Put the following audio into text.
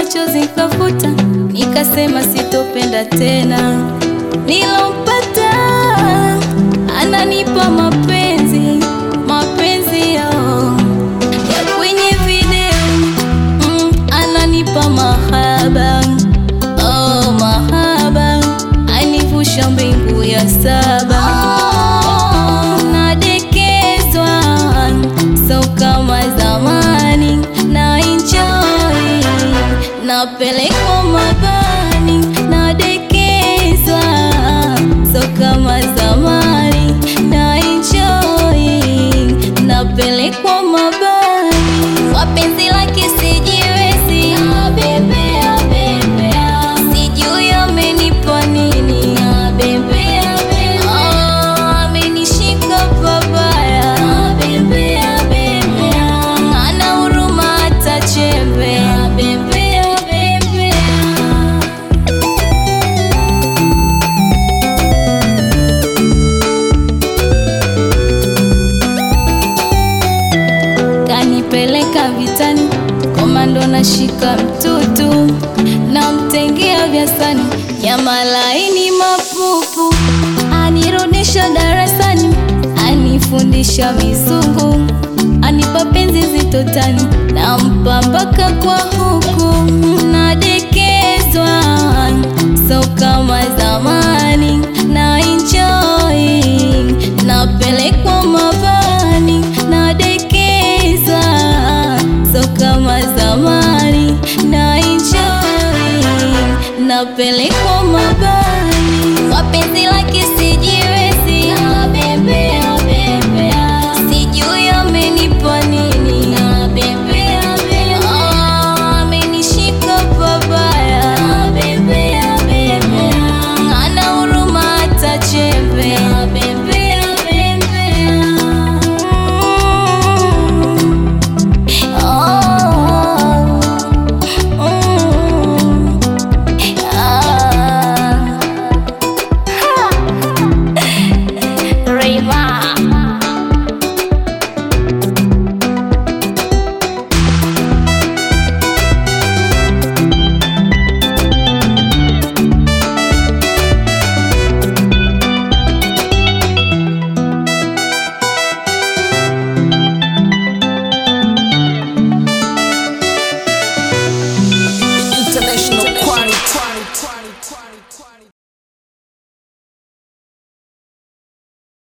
machozi nikafuta, nikasema sitopenda tena. Nilompata ananipa mapenzi, mapenzi yao ya kwenye video mm, ananipa mahaba oh, mahaba anivusha mbingu ya saba oh, nadekezwa so kama zamani na enjoy napelekwa mabani nadekezwa so kama zamani na enjoy napelekwa mabani wapenzi lake sijiwezi abebea bebea sijui amenipa nini abebea bebea amenishika pabaya abebea bebea ana huruma hata chembe abebea bebea kanipeleka vitani, komando nashika mtutu, namtengea vyasani ya malaini mapupu, anirudisha darasani, anifundisha mizungu, anipa penzi zitotani, nampa mpaka kwa huku, nadekezwa so kama zamani, na enjoy napelekwa mabani, nadekezwa so kama zamani, na enjoy napelekwa mabani, wapenzi lake sijiwezi, abebea bebea, sijui amenipa nini, abebea bebea, oh, amenishika pabaya, abebea bebea, ana huruma hata chembe, abebea bebea. Oh, mm, ah. Rayma. International quality.